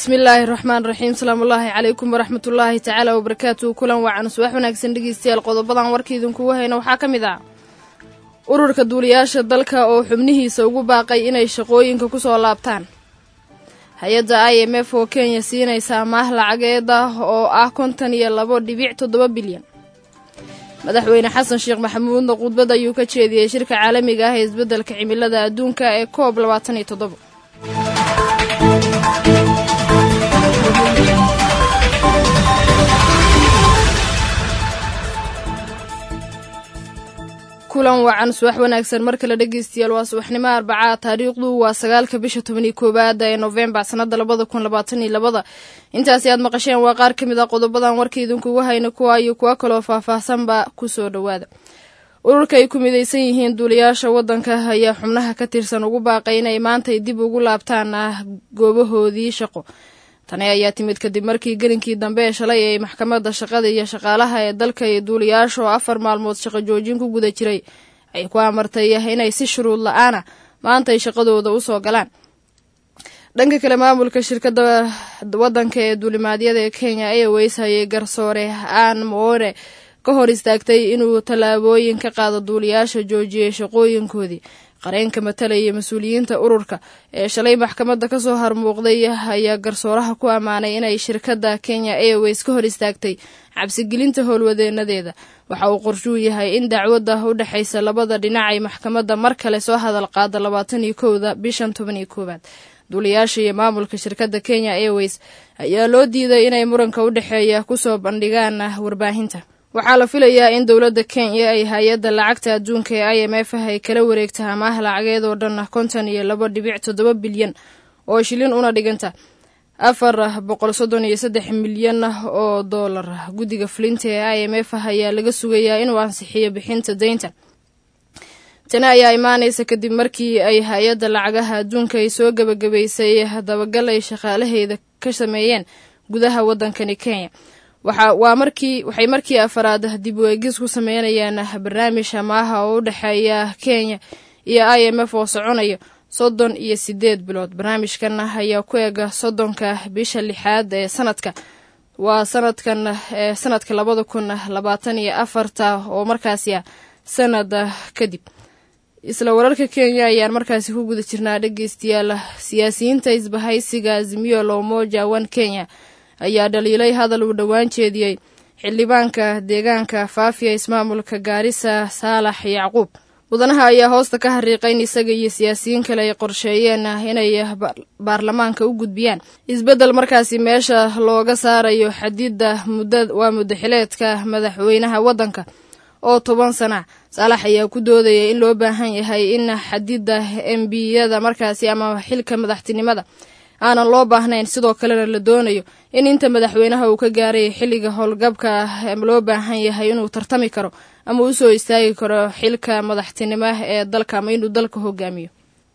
bismillaahi raxmaan raxiim salaamullaahi calaykum waraxmatullaahi tacaala wabarakaatuhu kulan wacan subax wanaagsan dhegeystayaal qodobadan warka idinkugu hayna waxaa ka mid ah ururka duuliyaasha dalka oo xubnihiisa ugu baaqay inay shaqooyinka ku soo laabtaan hay-adda i m f oo kenya siinaysa amaah lacageed ah oo ah kontan iyo labo dhibic toddoba bilyan madaxweyne xasan sheekh maxamuudna khudbad ayuu ka jeediyey shirka caalamiga ah ee isbeddelka cimilada adduunka ee koob labaatan iyo toddoba kulan wacan subax wanaagsan mar kale dhegeystayaal waa subaxnimo arbacaa taariikhdu waa sagaalka bisha toban iyo koowaada ee noofembar sanada labada kun labaatan iyo labada intaasi aad maqasheen waa qaar ka mid ah qodobadan warka idinkugu hayna kuwa iyo kuwo kaloo faahfaahsanba kusoo dhowaada ururka ay ku midaysan yihiin duuliyaasha waddanka ayaa xubnaha ka tirsan ugu baaqay inay maantay dib ugu laabtaan ah goobahoodii shaqo tani ayaa timid kadib markii gelinkii dambe ee shalay ay maxkamadda shaqada iyo shaqaalaha ee dalka iyo duuliyaasha oo afar maalmood shaqo joojin ku guda jiray ay ku amartay inay si shuruud la-aana maanta ay shaqadooda usoo galaan dhanka kale maamulka shirkadda waddanka ee duulimaadyada ee kenya airways ayay garsoore aan moore ka hor istaagtay inuu tallaabooyin ka qaado duuliyaasha joojiyay shaqooyinkoodii qareenka matalaya mas-uuliyiinta ururka ee shalay maxkamadda kasoo harmuuqday ayaa garsooraha ku ammaanay inay shirkadda kenya airways ka hor istaagtay cabsigelinta howlwadeenadeeda waxa uu qorshuu yahay in dacwadda u dhexaysa labada dhinac ay maxkamadda mar kale soo hadal qaada labaatan iyo kowda bishan toban iyo koowaad duuliyaasha iyo maamulka shirkadda kenya airways ayaa loo diiday inay muranka u dhexeeya kusoo bandhigaan warbaahinta waxaa la filayaa in dowladda kenya ay hay-adda lacagta adduunka ee i m f ay kala wareegta amaah lacageed oo dhan konton iyo labo dhibic toddoba bilyan oo shilin una dhiganta afar boqol soddon iyo saddex milyan oo doolar guddiga fulinta ee i m f ayaa laga sugayaa inuu ansixiyo bixinta deynta tani ayaa imaanaysa kadib markii ay hay-adda lacagaha adduunka ay soo gebagabaysay dabagal ay shaqaalaheeda ka sameeyeen gudaha waddankani kenya waa markii waxay markii afaraad dib u eegis ku sameynayaan barnaamij amaaha oo u dhexeeya kenya iyo i m f oo soconaya soddon iyo sideed bilood barnaamijkan ayaa ku ega soddonka bisha lixaad ee sanadka waa sanadkan ee sanadka labada kun labaatan iyo afarta oo markaasi ah sanad kadib isla wararka kenya ayaan markaasi ku guda jirnaa dhegeystayaal siyaasiyiinta isbahaysiga azimiyo lomoja one kenya ayaa dhaliilay hadal uu dhowaan jeediyey xildhibaanka deegaanka faafiya ismaamulka gaarisa saalax yacquub mudanaha ayaa hoosta ka hariiqay in isaga iyo siyaasiyiin kale ay qorsheeyeen inay baarlamaanka u gudbiyaan isbeddel markaasi meesha looga saarayo xadidda mudda waa muddaxileedka madaxweynaha waddanka oo toban sana saalax ayaa ku doodaya in loo baahan yahay in xadidda embiyada markaasi ama xilka madaxtinimada aanan loo baahnayn sidoo kalena la doonayo in inta madaxweynaha uu ka gaaray xilliga howlgabka ah loo baahan yahay inuu tartami karo ama u soo istaagi karo xilka madaxtinimo ee dalka ama inuu dalka hogaamiyo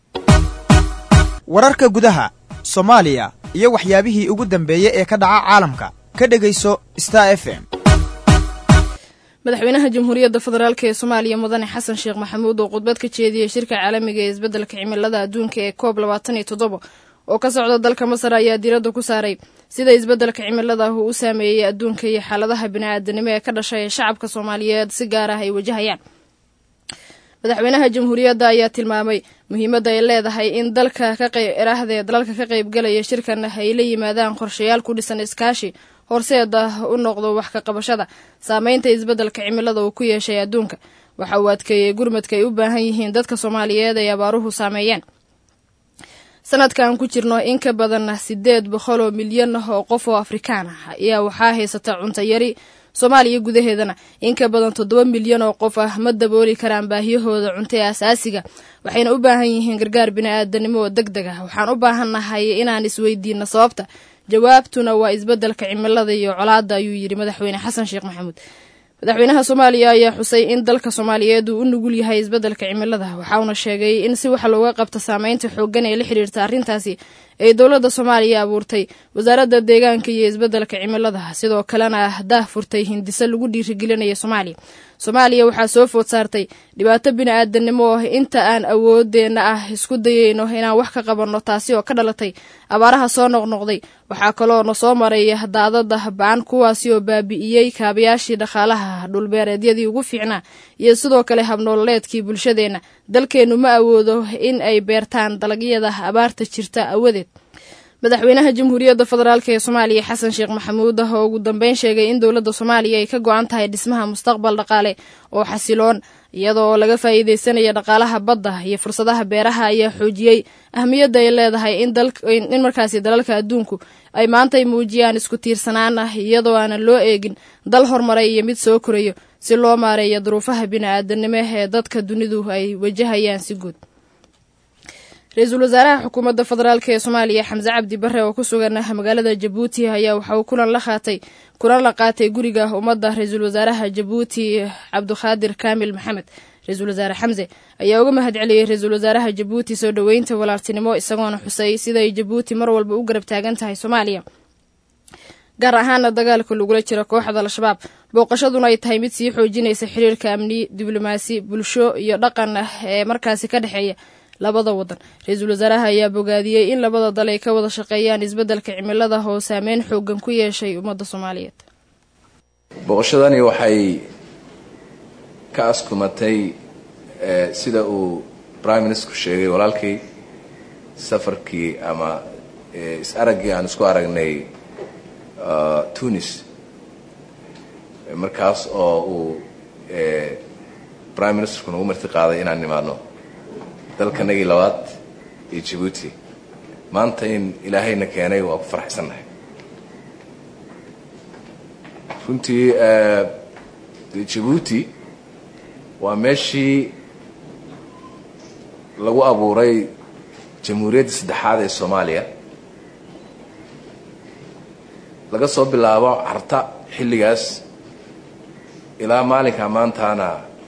wararka gudaha soomaaliya iyo waxyaabihii ugu dambeeyey ee ka dhaca caalamka ka dhegayso star f m madaxweynaha jamhuuriyadda federaalk ee soomaaliya mudane xasan sheekh maxamuud oo khudbad ka jeediyey shirka caalamiga ee isbeddelka cimilada adduunka ee koob labaatan iyo toddoba oo ka socda dalka masar ayaa diiradda ku saaray sida isbeddelka cimilada uu u saameeyey adduunka iyo xaaladaha bini-aadanimo ee ka dhashay ee shacabka soomaaliyeed si gaar ah ay wajahayaan madaxweynaha jamhuuriyadda ayaa tilmaamay muhiimadda ay leedahay in dalka kaerahdee dalalka ka qaybgalaya shirkan ay la yimaadaan qorshayaal ku dhisan iskaashi horseeda u noqdo wax ka qabashada saameynta isbeddelka cimilada uu ku yeeshay adduunka waxa uu adkeeyey gurmadka ay u baahan yihiin dadka soomaaliyeed ay abaaruhu saameeyeen sanadkan ku jirno in ka badan sideed boqol oo milyan oo qof oo afrikaan ah ayaa waxaa haysata cunto yari soomaaliya gudaheedana in ka badan toddoba milyan oo qof ah ma dabooli karaan baahiyahooda cunto ee asaasiga waxayna u baahan yihiin gargaar bini-aadanimo oo deg deg ah waxaan u baahannahay inaan isweydiino sababta jawaabtuna waa isbeddelka cimilada iyo colaadda ayuu yidhi madaxweyne xasan sheekh maxamuud madaxweynaha soomaaliya ayaa xusay in dalka soomaaliyeed uu u nugul yahay isbeddelka cimilada waxauna sheegay in si wax looga qabto saameynta xooggan ee la xidhiirta arrintaasi ay dowladda soomaaliya abuurtay wasaaradda deegaanka iyo isbeddelka cimilada sidoo kalena daah furtay hindise lagu dhiirigelinaya soomaaliya soomaaliya waxaa soo food saartay dhibaato bini-aadanimo oo inta aan awoodeenna ah isku dayeyno inaan wax ka qabanno taasi oo ka dhalatay abaaraha soo noqnoqday waxaa kaloo na soo maray daadada baan kuwaasi oo baabi'iyey kaabayaashii dhaqaalaha dhulbeereedyadii ugu fiicnaa iyo sidoo kale habnoololeedkii bulshadeenna dalkeennu ma awoodo in ay beertaan dalagyada abaarta jirta awadeed madaxweynaha jamhuuriyadda federaalk ee soomaaliya xasan sheekh maxamuud ah oo ugu dambeyn sheegay in dowladda soomaaliya ay ka go-an tahay dhismaha mustaqbal dhaqaale oo xasiloon iyadoo laga faa'iideysanaya dhaqaalaha badda iyo fursadaha beeraha ayaa xoojiyey ahmiyadda ay leedahay in markaasi dalalka adduunku ay maantay muujiyaan isku tiirsanaan ah iyadoo aanan loo eegin dal horumaray iyo mid soo korayo si loo maareeyo duruufaha bini-aadanimo ee dadka dunidu ay wajahayaan si guud ra-iisul wasaaraha xukuumadda federaalk ee soomaaliya xamse cabdi bare oo ku sugan magaalada jabuuti ayaa waxa uu kulan la qaatay kulan la qaatay guriga ummadda ra-iisul wasaaraha jabuuti cabdikhaadir kaamil maxamed ra-iisul wasaare xamse ayaa uga mahad celiyey ra-iisul wasaaraha jabuuti soo dhoweynta walaaltinimo isagoona xusay siday jabuuti mar walba u garab taagan tahay soomaaliya gaar ahaana dagaalka lagula jiro kooxda al-shabaab booqashaduna ay tahay mid sii xoojinaysa xiriirka amni diblomaasi bulsho iyo dhaqan ah ee markaasi ka dhexeeya labada wadan ra-iisul wasaaraha ayaa bogaadiyey in labada dal ay ka wada shaqeeyaan isbeddelka cimilada oo saameyn xoogan ku yeeshay ummadda soomaaliyeed booqashadani waxay ka askumatay sida uu prime ministerku sheegay walaalkii safarkii ama is-araggii aan isku aragnay tunis markaas oo uu prime ministerku nagu marti qaaday inaan nimaadno dalkanagii labaad iyo jabuuti maanta in ilaahayna keenay waa ku farxsannahay runtii jabuuti waa meeshii lagu abuuray jamhuuriyadda saddexaad ee soomaaliya laga soo bilaabo carta xilligaas ilaa maalinka maantaana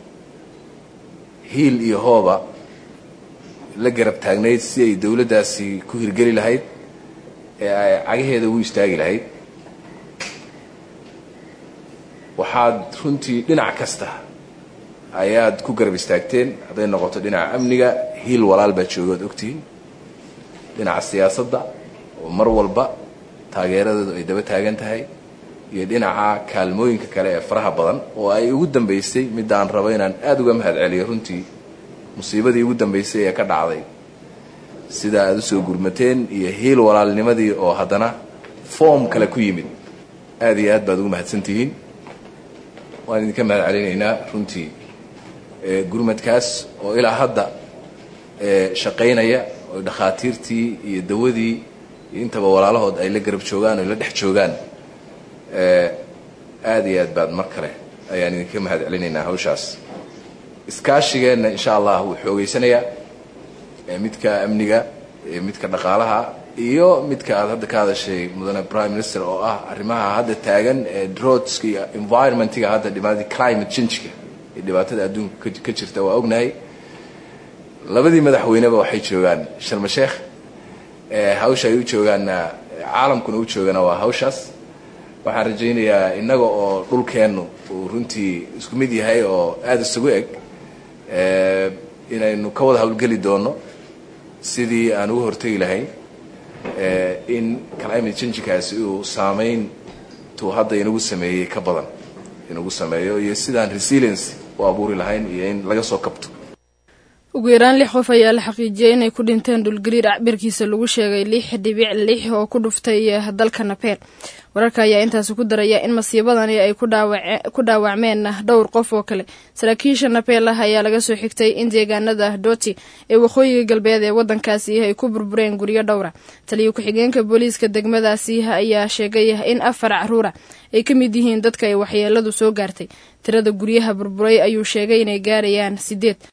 hiil iyo hooba la garab taagnayd si ay dowladdaasi ku hirgeli lahayd ee ay cagaheeda ugu istaagi lahayd waxaad runtii dhinac kasta ayaad ku garab istaagteen hadday noqoto dhinaca amniga hiil walaal baa jooga ad ogtihiin dhinaca siyaasadda oo mar walba taageeradeedu ay daba taagan tahay iyo dhinaca kaalmooyinka kale ee faraha badan oo ay ugu dambaysay midaan rabo inaan aada uga mahad celiyo runtii musiibadii ugu dambaysay ee ka dhacday sida aada usoo gurmateen iyo hiil walaalnimadii oo haddana foom kale ku yimid aada iyo aad baad ugu mahadsantihiin waan idinka mahad celinaynaa runtii gurmadkaas oo ilaa hadda shaqaynaya oo dhakhaatiirtii iyo dawadii iyo intaba walaalahood ay la garab joogaan oo la dhex joogaan aada iyo aad baad mar kale ayaan idinka mahad celinaynaa hawshaas iskaashigeenna insha allah wuu xoogeysanayaa midka amniga midka dhaqaalaha iyo midka aad hadda ka hadashay mudane prime minister oo ah arrimaha hadda taagan ee drodska iyo environmentga hadda dhibaatada climate changeka iyo dhibaatada adduunka ka jirta waa ognahay labadii madaxweyneba waxay joogaan sharma sheekh hawsha ay u joogaanna caalamkuna u joogana waa hawshaas waxaan rajaynayaa innaga oo dhulkeennu uu runtii isku mid yahay oo aada isugu eg inaynu ka wada hawlgeli doono sidii aan uga hortegi lahayn in climate changekaasi uu saamayn tuu hadda inagu sameeyey ka badan inagu sameeyo iyo sidaan resilience u abuuri lahayn iyo in laga soo kabto ugu yaraan lix qof ayaa la xaqiijiyey inay ku dhinteen dhulgariir acbirkiisa lagu sheegay lix dhibic lix oo ku dhuftay dalka napeer wararka ayaa intaasi ku daraya in masiibadani ay ku dhaawacmeen dhowr qof oo kale saraakiisha napeelah ayaa laga soo xigtay in deegaanada doti ee waqooyiga galbeed ee wadankaasi ay ku burbureen guryo dhowra taliyo ku-xigeenka booliiska degmadaasi ayaa sheegay in afar caruura ay ka mid yihiin dadka ay waxyeeladu soo gaartay tirada guryaha burburay ayuu sheegay inay gaarayaan sideed